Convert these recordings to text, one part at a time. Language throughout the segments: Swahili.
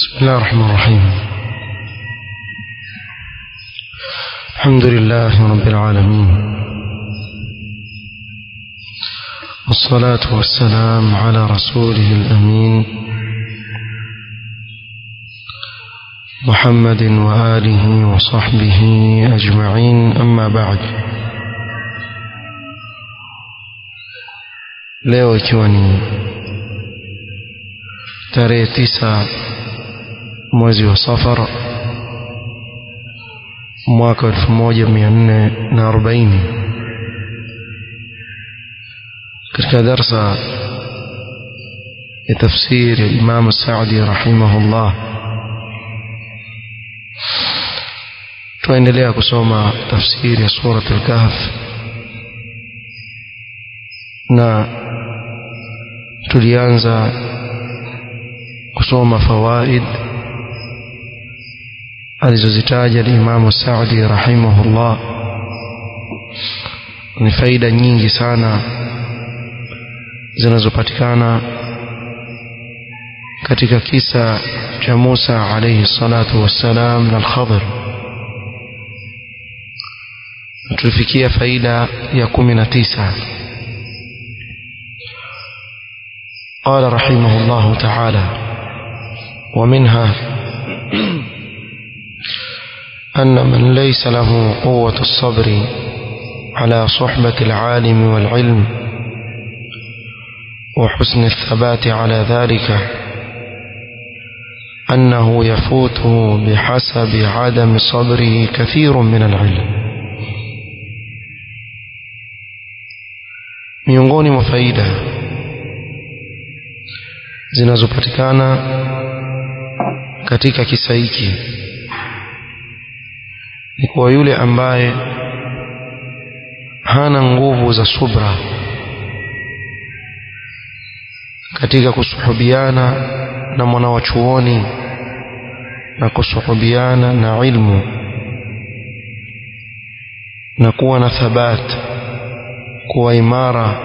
بسم الله الرحمن الرحيم الحمد لله رب العالمين والصلاة والسلام على رسوله الأمين محمد وآله وصحبه أجمعين أما بعد leo ikiwa ni tarehe tisa mwezi wa safar mwaka elfu moja mia nne na arobaini katika darsa ya tafsiri ya Imam Saadi rahimahullah tunaendelea kusoma tafsiri ya surat al-Kahf na tulianza kusoma fawaid alizozitaja Imam Saadi rahimahullah ni faida nyingi sana zinazopatikana katika kisa cha Musa alayhi salatu wassalam na al-Khadir tulifikia faida ya kumi na tisa قال رحمه الله تعالى ومنها أن من ليس له قوة الصبر على صحبة العالم والعلم وحسن الثبات على ذلك أنه يفوته بحسب عدم صبره كثير من العلم miongoni mwa faida zinazopatikana katika kisa hiki ni kwa yule ambaye hana nguvu za subra katika kusuhubiana na mwanawachuoni na kusuhubiana na ilmu na kuwa na thabat kuwa imara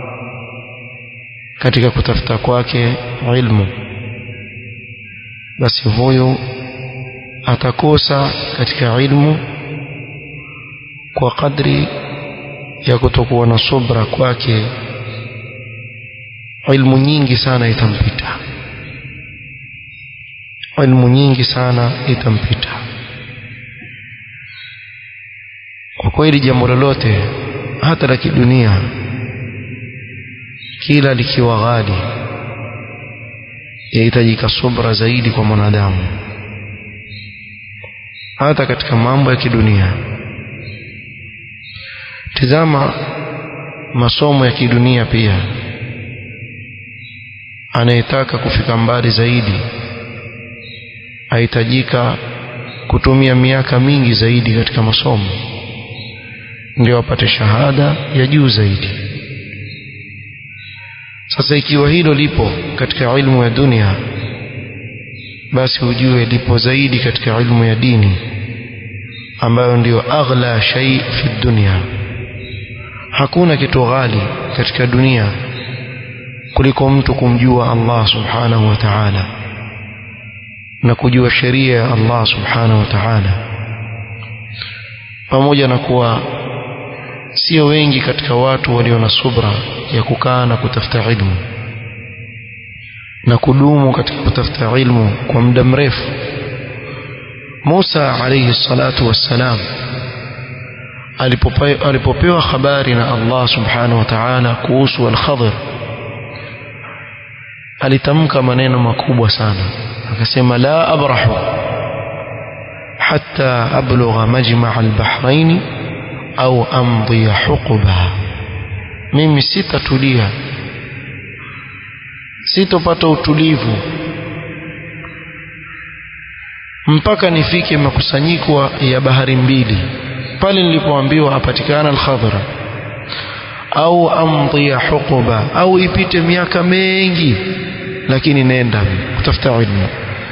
katika kutafuta kwake ilmu basi huyu atakosa katika ilmu kwa kadri ya kutokuwa na subra kwake ilmu nyingi sana itampita ilmu nyingi sana itampita kwa kweli jambo lolote hata la kidunia kila likiwa ghali yahitajika subra zaidi kwa mwanadamu hata katika mambo ya kidunia tizama masomo ya kidunia pia anayetaka kufika mbali zaidi ahitajika kutumia miaka mingi zaidi katika masomo ndio apate shahada ya juu zaidi sasa ikiwa hilo lipo katika ilmu ya dunia basi ujue lipo zaidi katika ilmu ya dini ambayo ndiyo aghla shay fi dunya hakuna kitu ghali katika dunia kuliko mtu kumjua Allah subhanahu wa ta'ala na kujua sheria ya Allah subhanahu wa ta'ala pamoja na kuwa sio wengi katika watu walio na subra ya kukaa na kutafuta ilmu na kudumu katika kutafuta ilmu kwa muda mrefu Musa alayhi salatu wassalam alipopewa habari na Allah subhanahu wa ta'ala kuhusu al-Khadir alitamka maneno makubwa sana akasema la abrahu hatta ablugha majma' al-bahrain au amdhi huquba mimi sitatulia sitopata utulivu mpaka nifike makusanyiko ya bahari mbili pale nilipoambiwa apatikana al-khadra au amdhi huquba au ipite miaka mengi lakini nenda kutafuta ilmu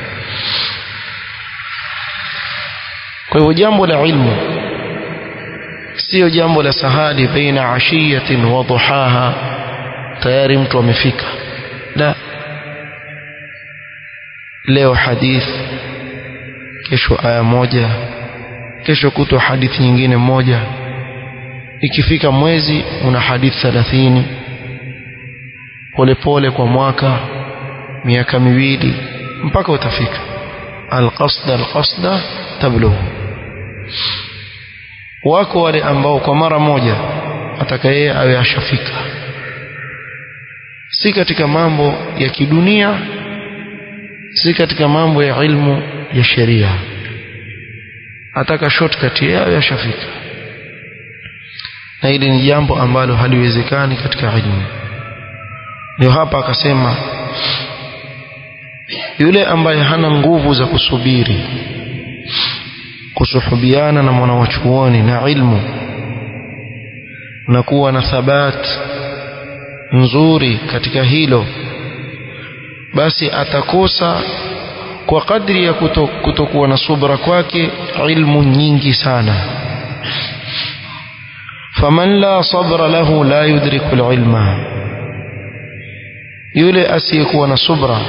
kwa hivyo jambo la ilmu sio jambo la sahali baina ashiyatin wa duhaha tayari mtu amefika la leo hadith kesho aya moja kesho kutwa hadithi nyingine moja ikifika mwezi una hadithi thelathini polepole kwa mwaka miaka miwili mpaka utafika alqasda alqasda tablughu wako wale ambao kwa mara moja atakaye awe ashafika si katika mambo ya kidunia si katika mambo ya ilmu ya sheria ataka shortcut yeye awe ashafika na hili ni jambo ambalo haliwezekani katika ilmu ndio hapa akasema yule ambaye hana nguvu za kusubiri kusuhubiana na mwanawachuoni na ilmu na kuwa na thabat nzuri katika hilo basi atakosa kwa kadri ya kuto, kutokuwa na subra kwake ilmu nyingi sana faman la sabra lahu la yudriku alilma yule asiyekuwa na subra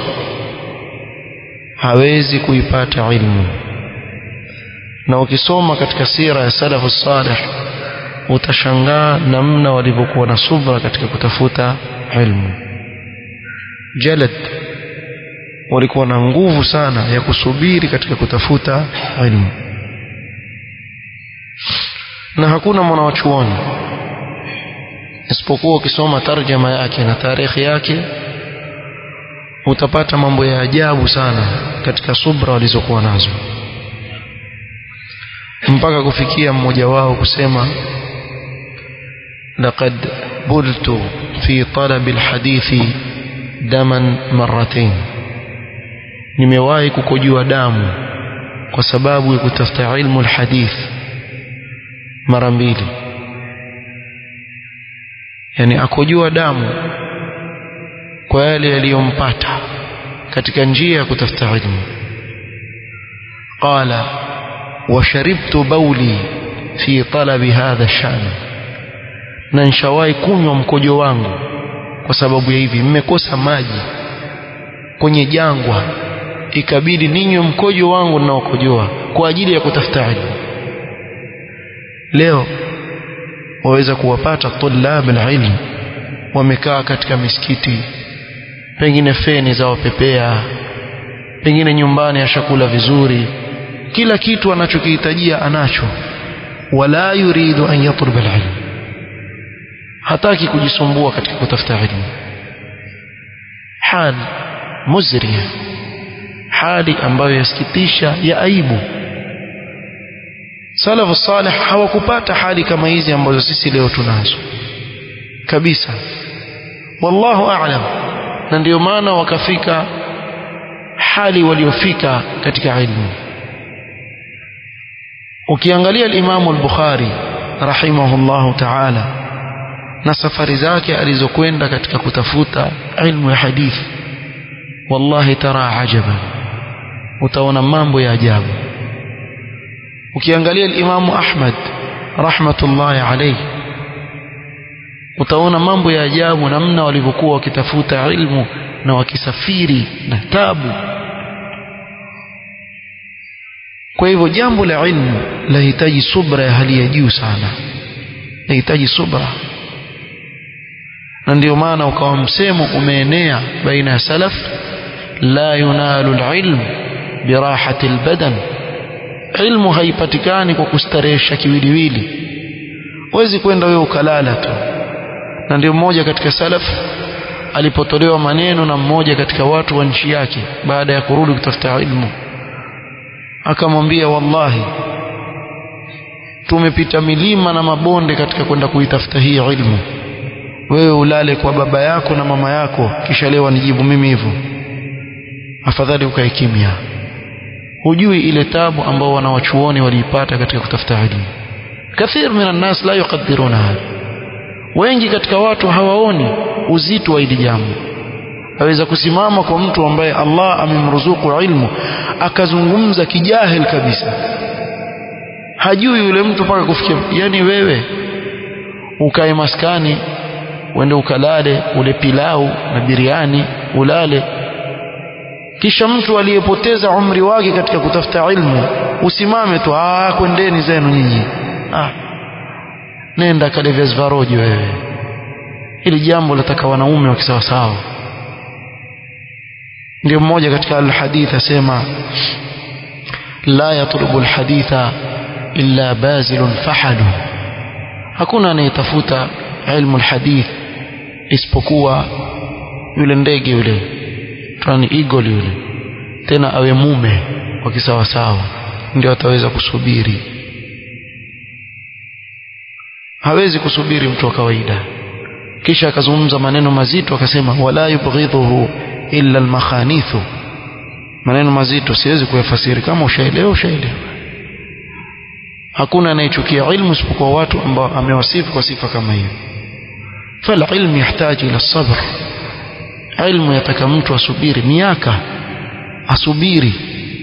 hawezi kuipata ilmu na ukisoma katika sira ya salafu salih utashangaa namna walivyokuwa na subra katika kutafuta ilmu jalad walikuwa na nguvu sana ya kusubiri katika kutafuta ilmu na hakuna mwanawachuoni isipokuwa ukisoma tarjama yake na tarehe yake utapata mambo ya ajabu sana katika subra walizokuwa nazo mpaka kufikia mmoja wao kusema laqad bultu fi talab alhadithi daman marratain nimewahi kukojua damu kwa sababu ya kutafuta ilmu alhadith mara mbili yani akojua damu kwa yale yaliyompata katika njia ya kutafuta ilmu qala وشربت بولي في طلب هذا الشأن na nishawahi kunywa mkojo wangu kwa sababu ya hivi mmekosa maji kwenye jangwa ikabidi ninywe mkojo wangu ninaokojoa kwa ajili ya kutafuta ilmu leo waweza kuwapata tulab alilm wamekaa katika misikiti pengine feni za wapepea pengine nyumbani ashakula vizuri kila kitu anachokihitajia anacho wala yuridu an yatlub alilm hataki kujisumbua katika kutafuta ilmu hal muzria hali ambayo yasikitisha ya aibu salafu salih hawakupata hali kama hizi ambazo sisi leo tunazo kabisa wallahu a'lam na ndio maana wakafika hali waliofika katika ilmu ukiangalia al-Imam al-Bukhari rahimahullahu ta'ala na safari zake alizokwenda katika kutafuta ilmu ya hadithi wallahi tara ajaban utaona mambo ya ajabu ukiangalia al-Imam Ahmad rahmatullahi alayhi utaona mambo ya ajabu namna walivyokuwa wakitafuta ilmu na wakisafiri na tabu kwa hivyo jambo la ilmu lahitaji subra ya hali ya juu sana lahitaji subra na ndio maana ukawa msemo umeenea baina ya salaf la yunalu alilm birahati albadan ilmu haipatikani kwa kustarehesha kiwiliwili huwezi kwenda wewe ukalala tu na ndio mmoja katika salaf alipotolewa maneno na mmoja katika watu wa nchi yake baada ya kurudi kutafuta ilmu akamwambia wallahi tumepita milima na mabonde katika kwenda kuitafuta hii ilmu wewe ulale kwa baba yako na mama yako kisha leo nijibu mimi hivyo afadhali ukae kimya hujui ile tabu ambao wanawachuoni waliipata katika kutafuta ilmu kathir min nas la yuqaddiruna hada wengi katika watu hawaoni uzito wa hili jambo aweza kusimama kwa mtu ambaye Allah amemruzuku ilmu akazungumza kijahil kabisa hajui yule mtu mpaka kufikia yani wewe ukae maskani uende ukalale ule pilau na biriani ulale kisha mtu aliyepoteza umri wake katika kutafuta ilmu usimame tu ah kwendeni zenu nyinyi ah nenda kale viazi vya rojo wewe hili jambo lataka wanaume wa kisawasawa ndio mmoja katika alhadith asema la yatlubu alhaditha illa bazilun fahadu hakuna anayetafuta ilmu alhadith isipokuwa yule ndege yule tani eagle yule tena awe mume wa kisawasawa ndio ataweza kusubiri hawezi kusubiri mtu wa kawaida kisha akazungumza maneno mazito akasema wala yubghidhuhu illa almakhanithu maneno mazito siwezi kuyafasiri kama ushaelewa ushaelewa hakuna anayechukia ilmu isipokuwa watu ambao amewasifu kwa sifa kama hiyo فالعلم يحتاج إلى الصبر علم يتaka mtu asubiri miaka asubiri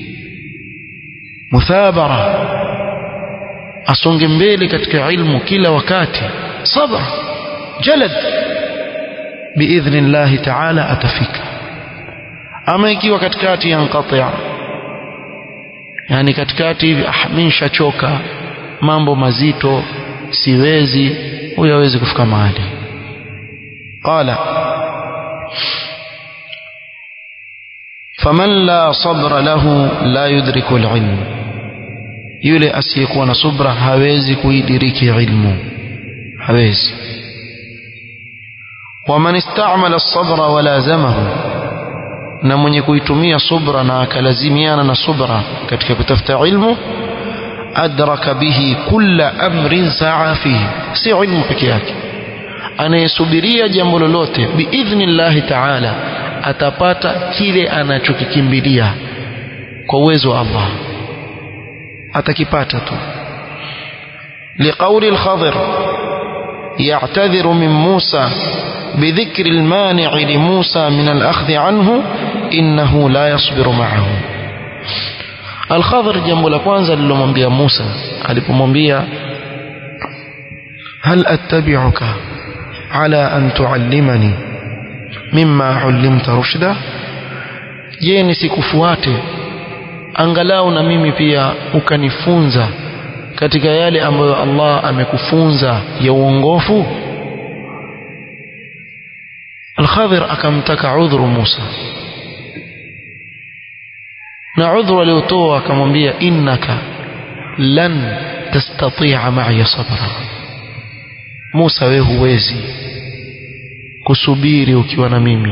muthabara asonge mbele katika ilmu kila wakati sabr jalad biidhnillahi taala atafika ama ikiwa katikati yanqati yani katikati hivi ah mimi nishachoka mambo mazito siwezi huyo hawezi kufika mahali قال فمن لا صبر له لا يدرك العلم yule asiyekuwa na subra hawezi kuidiriki ilmu hawezi waman istamala lsabra walazamahu na mwenye kuitumia subra na akalazimiana na subra katika kutafuta ilmu adraka bihi kulla amrin saa fihi si ilmu peke yake anayesubiria jambo lolote biidhnillahi taala atapata kile anachokikimbilia kwa uwezo wa Allah atakipata tu liqauli al-Khadir يعتذر من موسى بذكر المانع لموسى من الأخذ عنه إنه لا يصبر معه الخضر jambo la kwanza lilomwambia Musa alipomwambia hal attabi'uka ala an tuallimani mimma ullimta rushda je nisikufuate angalau na mimi pia ukanifunza katika yale ambayo Allah amekufunza ya uongofu Al-Khadir akamtaka udhuru Musa na udhuru aliotoa akamwambia innaka lan tastati'a ma'i sabra Musa wewe huwezi kusubiri ukiwa na mimi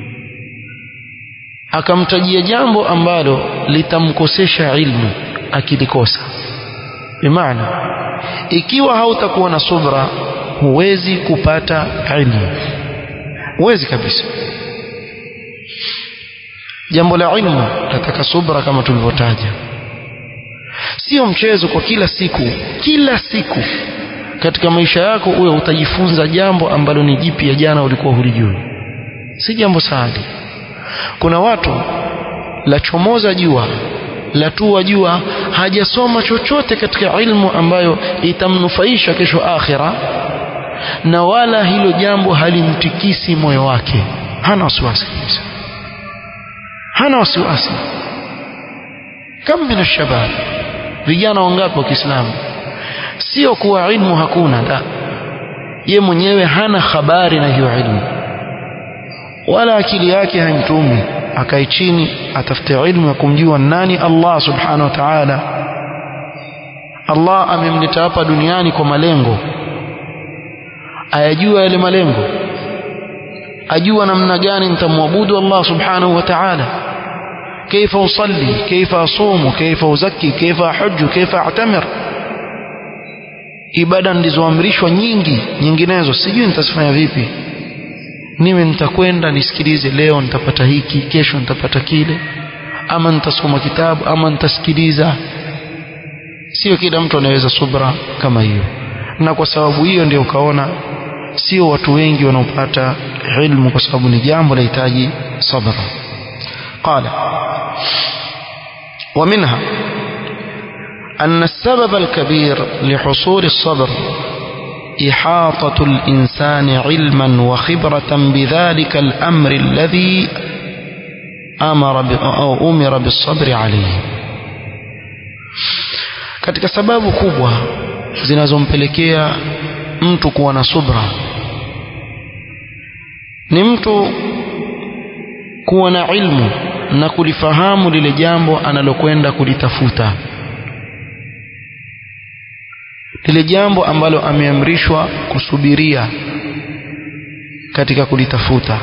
akamtajia jambo ambalo litamkosesha ilmu akilikosa bimaana ikiwa hautakuwa na subra huwezi kupata ilmu huwezi kabisa jambo la ilmu nataka subra kama tulivyotaja sio mchezo kwa kila siku kila siku katika maisha yako uwe utajifunza jambo ambalo ni jipya jana ulikuwa hulijui si jambo sahali kuna watu la chomoza jua la tua jua hajasoma chochote katika ilmu ambayo itamnufaisha kesho akhira na wala hilo jambo halimtikisi moyo wake hana wasiwasi kabisa hana wasiwasi kam min shabab vijana wangapi wa Kiislamu sio kuwa ilmu hakuna la ye mwenyewe hana habari na hiyo ilmu wala akili yake haimtumi akae chini atafute ilmu ya kumjua nani Allah subhanahu wa ta'ala Allah amemleta hapa duniani kwa malengo ayajua yale malengo ajua namna gani nitamwabudu Allah subhanahu wa ta'ala كيف أصلي كيف أصوم كيف أزكي كيف أحج كيف أعتمر ibada ndizoamrishwa nyingi nyinginezo sijui nitazifanya vipi niwe nitakwenda nisikilize leo nitapata hiki kesho nitapata kile ama nitasoma kitabu ama nitasikiliza sio kila mtu anaweza subra kama hiyo na kwa sababu hiyo ndio ukaona sio watu wengi wanaopata ilmu kwa sababu ni jambo lahitaji sabra qala ومنها أن السبب الكبير لحصول الصبر إحاطة الإنسان علما وخبرة بذلك الأمر الذي amara bi, au umira bisabri alayhi katika sababu kubwa zinazompelekea mtu kuwa na subra ni mtu kuwa na ilmu na kulifahamu lile jambo analokwenda kulitafuta lile jambo ambalo ameamrishwa kusubiria katika kulitafuta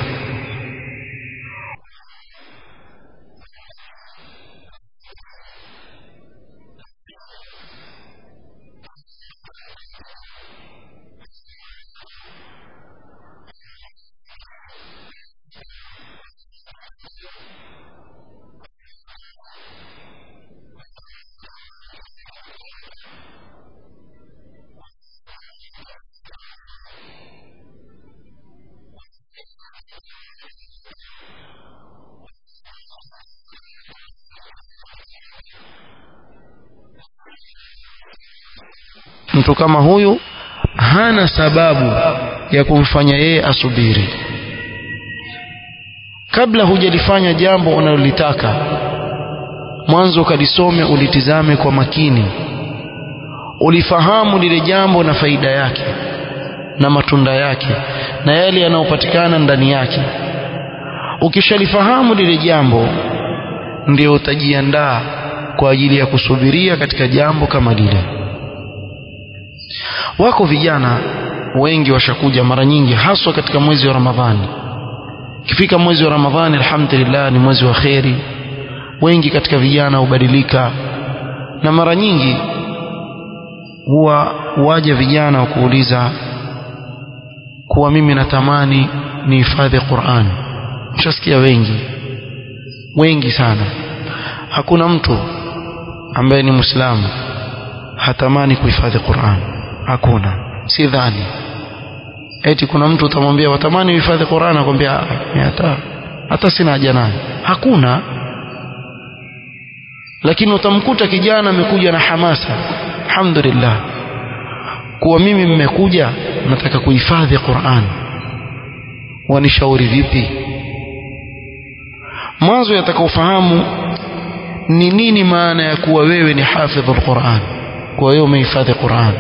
mtu kama huyu hana sababu ya kumfanya yeye asubiri kabla hujalifanya jambo unalolitaka mwanzo ukalisome ulitizame kwa makini ulifahamu lile jambo na faida yake na matunda yake na yale yanayopatikana ndani yake ukishalifahamu lile jambo ndio utajiandaa kwa ajili ya kusubiria katika jambo kama lile wako vijana wengi washakuja mara nyingi haswa katika mwezi wa Ramadhani ikifika mwezi wa Ramadhani alhamdulillah ni mwezi wa kheri wengi katika vijana hubadilika na mara nyingi huwa waja vijana wa kuuliza kuwa mimi natamani nihifadhi Qur'an mshasikia wengi wengi sana hakuna mtu ambaye ni Muislamu hatamani kuhifadhi Qur'an hakuna si dhani eti kuna mtu utamwambia watamani uhifadhi Qur'an akwambia hata hata sina haja nayo hakuna lakini utamkuta kijana amekuja na hamasa alhamdulillah kuwa mimi mmekuja nataka kuhifadhi Qur'an wanishauri vipi mwanzo yatakaofahamu ni nini maana ya kuwa wewe ni hafidhul Qur'an kwa wewe umehifadhi Qur'an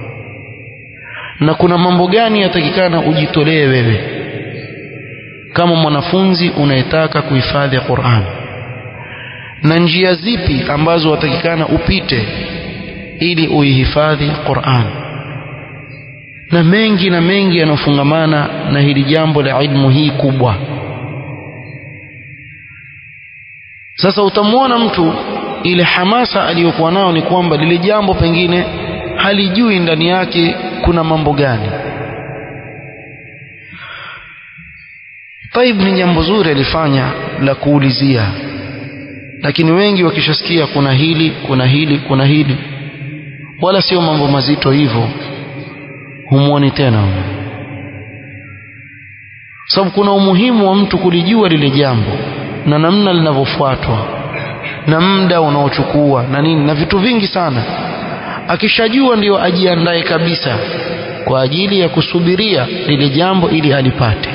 na kuna mambo gani yatakikana ujitolee wewe kama mwanafunzi unayetaka kuhifadhi Qur'an na njia zipi ambazo watakikana upite ili uihifadhi Qur'an na mengi na mengi yanayofungamana na hili jambo la ilmu hii kubwa sasa utamwona mtu ile hamasa aliyokuwa nao ni kwamba lile jambo pengine halijui ndani yake kuna mambo gani taib ni jambo zuri alifanya la kuulizia lakini wengi wakishasikia kuna hili kuna hili kuna hili wala sio mambo mazito hivyo humuoni tena sababu kuna umuhimu wa mtu kulijua lile jambo na namna linavyofuatwa na muda unaochukua na nini na vitu vingi sana akishajua ndio ajiandae kabisa kwa ajili ya kusubiria lile jambo ili alipate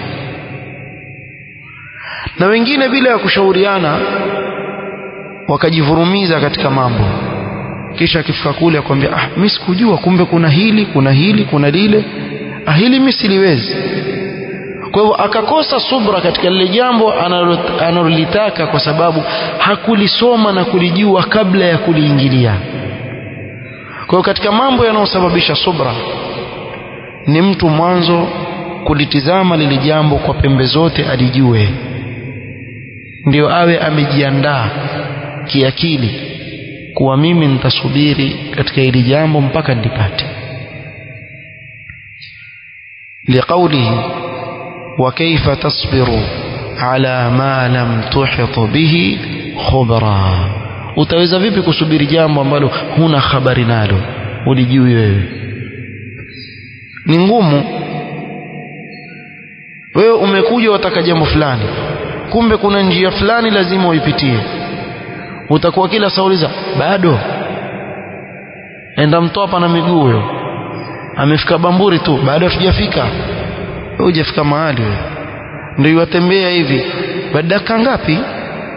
na wengine bila ya kushauriana wakajivurumiza katika mambo kisha akifika kule akwambia ah mimi sikujua kumbe kuna hili kuna hili kuna lile ah hili mimi siliwezi kwa hivyo akakosa subra katika lile jambo analolitaka kwa sababu hakulisoma na kulijua kabla ya kuliingilia kwa hiyo katika mambo yanayosababisha subra ni mtu mwanzo kulitizama lile jambo kwa pembe zote alijue ndio awe amejiandaa kiakili kuwa mimi nitasubiri katika hili jambo mpaka nilipate liqaulihi wa kaifa tasbiru ala ma lam tuhit bihi khubra utaweza vipi kusubiri jambo ambalo huna habari nalo ulijui wewe ni ngumu wewe umekuja wataka jambo fulani kumbe kuna njia fulani lazima uipitie utakuwa kila sauliza bado enda mtopa na miguu huyo amefika bamburi tu bado hatujafika wewe hujafika mahali wewe ndio yatembea hivi baada dakika ngapi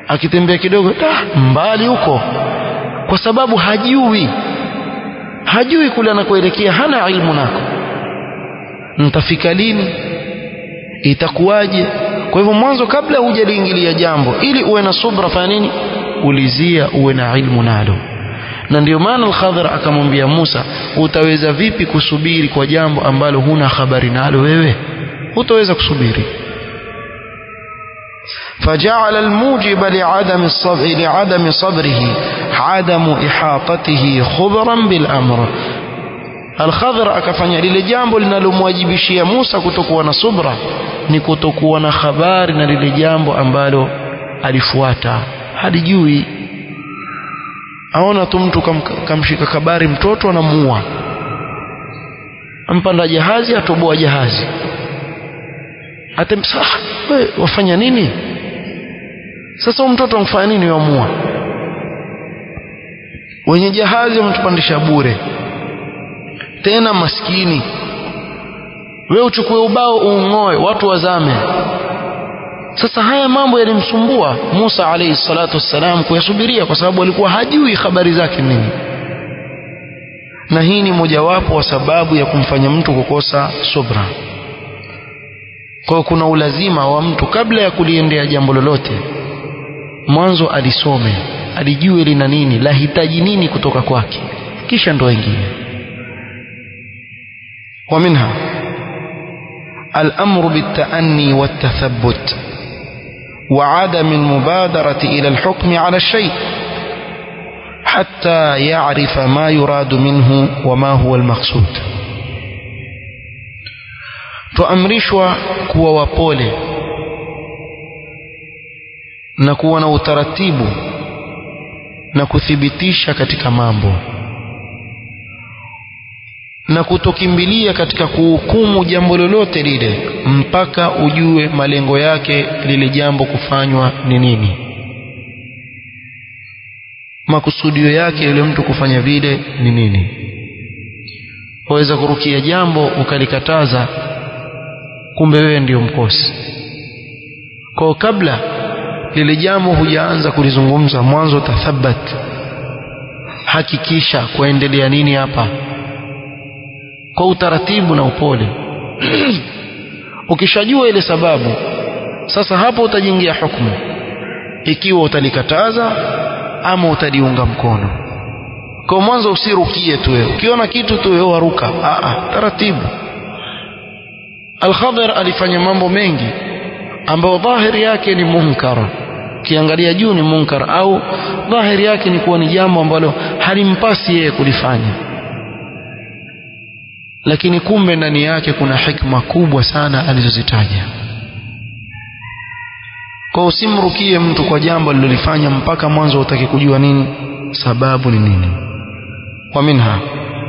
akitembea kidogo ah, mbali huko kwa sababu hajui hajui kule anakoelekea hana ilmu nako nitafika lini itakuwaje kwa hivyo mwanzo kabla hujaliingilia jambo ili uwe na subra fanya nini ulizia uwe na ilmu nalo na ndio maana al-Khadhir akamwambia Musa utaweza vipi kusubiri kwa jambo ambalo huna habari nalo wewe hutaweza kusubiri فجعل الموجب لعدم الصبر لعدم صبره عدم إحاطته خبرا بالأمر Al-Khadhir akafanya lile jambo linalomwajibishia Musa kutokuwa na subra ni kutokuwa na habari na lile jambo ambalo alifuata halijui aona tu mtu kam, kamshika kabari mtoto anamuua ampanda jahazi atoboa jahazi atemsa wewe wafanya nini sasa huyu mtoto amfanya nini wamua wenye jahazi wametupandisha bure tena maskini wewe uchukue ubao uung'oe watu wazame sasa haya mambo yalimsumbua Musa alayhi salatu wassalam kuyasubiria kwa sababu alikuwa hajui habari zake nini na hii ni mojawapo wa sababu ya kumfanya mtu kukosa subra kwa kuna ulazima wa mtu kabla ya kuliendea jambo lolote mwanzo alisome alijue lina nini lahitaji nini kutoka kwake kisha ndo wengine ومنها الأمر بالتأني والتثبت وعدم المبادرة إلى الحكم على الشيء حتى يعرف ما يراد منه وما هو المقصود tuamrishwa kuwa wapole na kuwa na utaratibu na kuthibitisha katika mambo na kutokimbilia katika kuhukumu jambo lolote lile mpaka ujue malengo yake lile jambo kufanywa ni nini makusudio yake yule mtu kufanya vile ni nini waweza kurukia jambo ukalikataza kumbe wewe ndio mkosi kwa kabla lile jambo hujaanza kulizungumza mwanzo tathabat hakikisha kuendelea nini hapa kwa utaratibu na upole ukishajua ile sababu sasa hapo utajiingia hukumu ikiwa utalikataza ama utaliunga mkono kwa mwanzo usirukie tu wewe ukiona kitu tu wewe waruka a a taratibu Al-Khadhir alifanya mambo mengi ambayo dhahiri yake ni munkar ukiangalia juu ni munkar au dhahiri yake ni kuwa ni jambo ambalo halimpasi yeye kulifanya lakini kumbe ndani yake kuna hikma kubwa sana alizozitaja kwa usimrukie mtu kwa jambo alilolifanya mpaka mwanzo utaki kujua nini sababu ni nini wa minha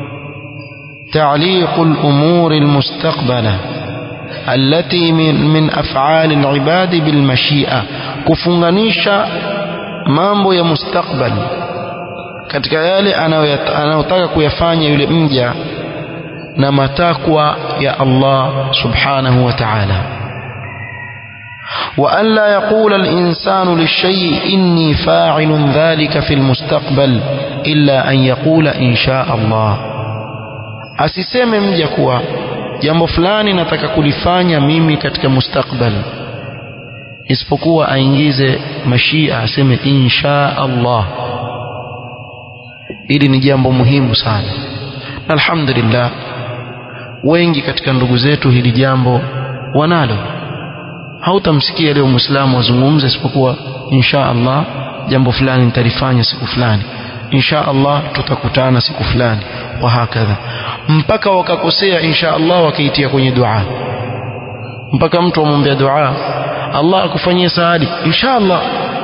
تعليق الأمور المستقبلة التي من, من أفعال العباد بالمشيئة كفنغنيشا mambo ya mustakbal katika yale anayotaka kuyafanya yule mja na matakwa ya Allah subhanahu wa ta'ala وأن لا يقول الإنسان للشيء إني فاعل ذلك في المستقبل إلا أن يقول إن شاء الله asiseme mja kuwa jambo fulani nataka kulifanya mimi katika mustakbal isipokuwa aingize mashia aseme insha Allah ili ni jambo muhimu sana alhamdulillah wengi katika ndugu zetu hili jambo wanalo hautamsikia leo muislamu azungumze isipokuwa insha Allah jambo fulani nitalifanya siku fulani insha Allah tutakutana siku fulani wa hakadha mpaka wakakosea insha Allah wakaitia kwenye dua mpaka mtu amwombea dua Allah akufanyie saadi insha Allah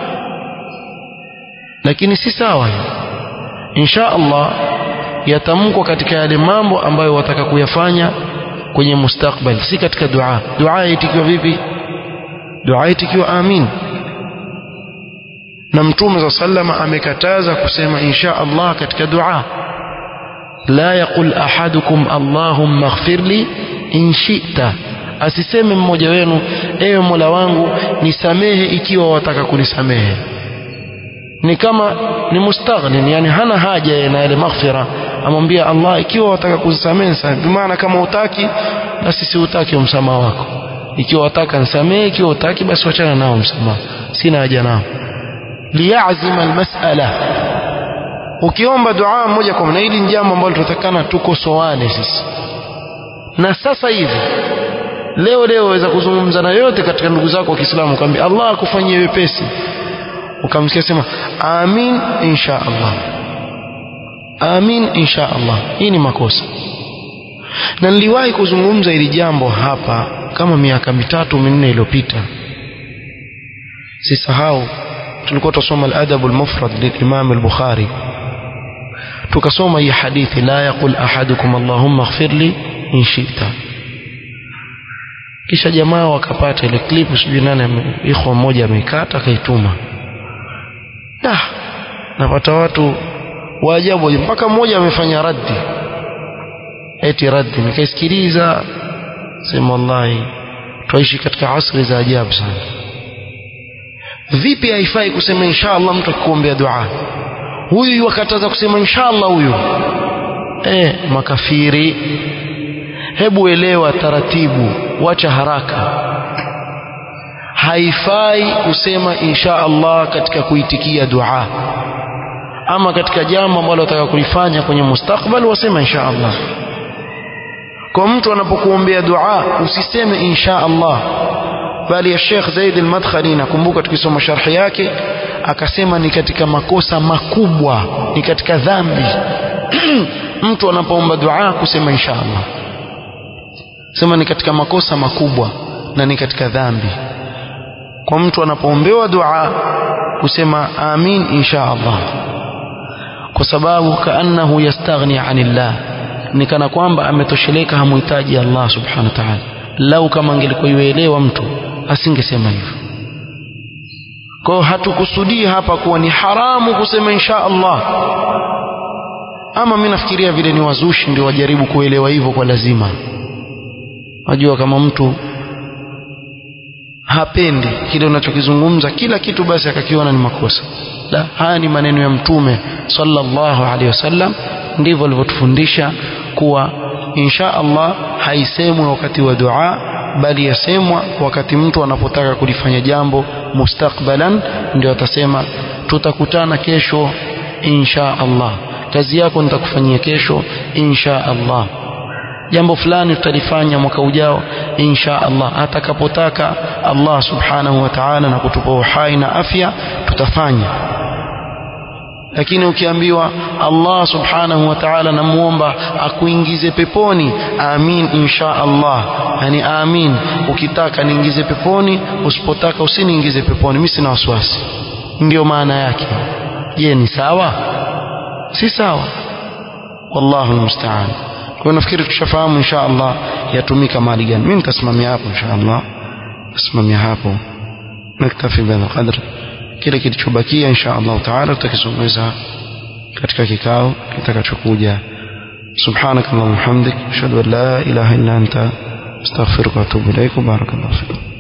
lakini si sawa insha Allah yatamkwa katika yale mambo ambayo wataka kuyafanya kwenye mustakbal si katika dua dua itikiwa vipi dua itikiwa amin na mtume za sallama amekataza kusema insha Allah katika dua la yaqul ahadukum allahumma ighfir li in shi'ta asiseme mmoja wenu ewe Mola wangu nisamehe ikiwa wataka kunisamehe ni kama ni mustaghnin yani hana haja na ile maghfira amwambia Allah ikiwa wataka kusamehe kwa maana kama utaki basi si utaki msamaha wako ikiwa wataka nisamehe ikiwa utaki basi wachana nao msamaha sina haja nao liyazima almas'ala ukiomba dua moja kwa moja hili ni jambo ambalo tunatakana tukosoane sisi na sasa hivi leo leo waweza kuzungumza na yote katika ndugu zako wa Kiislamu kwambia Allah akufanyie wepesi ukamsikia sema amin insha Allah amin insha Allah hii ni makosa na niliwahi kuzungumza hili jambo hapa kama miaka mitatu minne iliyopita sisahau tulikuwa tusoma al-adab al-mufrad lil-imam al-bukhari tukasoma hii hadithi la yaqul ahadukum allahumma ighfirli in shi'ta kisha jamaa wakapata ile clip sijui nani ikhwa mmoja ameikata akaituma da napata watu wa ajabu mpaka mmoja amefanya raddi eti raddi nikaisikiliza sema wallahi twaishi katika asri za ajabu sana vipi haifai kusema inshallah mtu akikuombea dua huyu wakataza kusema inshallah huyu eh makafiri hebu elewa taratibu wacha haraka haifai kusema insha Allah katika kuitikia dua ama katika jambo ambalo unataka kulifanya kwenye mustakbal wasema insha Allah kwa mtu anapokuombea dua usiseme insha Allah bali ya Sheikh Zaid al-Madkhali nakumbuka tukisoma sharhi yake akasema ni katika makosa makubwa ni katika dhambi mtu anapoomba dua kusema insha Allah sema ni katika makosa makubwa na ni katika dhambi kwa mtu anapoombewa dua kusema amin insha Allah kwa sababu kaannahu yastaghni anillah ni kana kwamba ametosheleka hamuhitaji Allah subhanahu wa ta'ala lau kama angelikuwa yuelewa mtu asingesema hivyo kwa hatukusudii hapa kuwa ni haramu kusema insha Allah ama mimi nafikiria vile ni wazushi ndio wajaribu kuelewa hivyo kwa lazima Unajua kama mtu hapendi kile unachokizungumza kila kitu basi akakiona ni makosa. La, haya ni maneno ya Mtume sallallahu alaihi wasallam, ndivyo alivyotufundisha kuwa insha Allah haisemwi wakati wa dua, bali yasemwa wakati mtu anapotaka kulifanya jambo mustakbalan, ndio atasema tutakutana kesho insha Allah, kazi yako nitakufanyia kesho insha Allah jambo fulani tutalifanya mwaka ujao insha Allah atakapotaka Allah subhanahu wa ta'ala na kutupa uhai na afya tutafanya lakini ukiambiwa Allah subhanahu wa ta'ala namuomba akuingize peponi amin insha Allah yani amin ukitaka niingize peponi usipotaka usiniingize peponi mimi sina wasiwasi ndio maana yake je ni sawa si sawa wallahu almusta'an kwa nafikiri tushafahamu insha Allah yatumika mali gani mimi nitasimamia hapo insha Allah nasimamia hapo naktafi bihadha qadr kile kilichobakia insha Allah taala tutakizungumza katika kikao kitakachokuja سبحانك اللهم وبحمدك اشهد ان لا اله الا انت استغفرك واتوب اليك وبارك الله فيك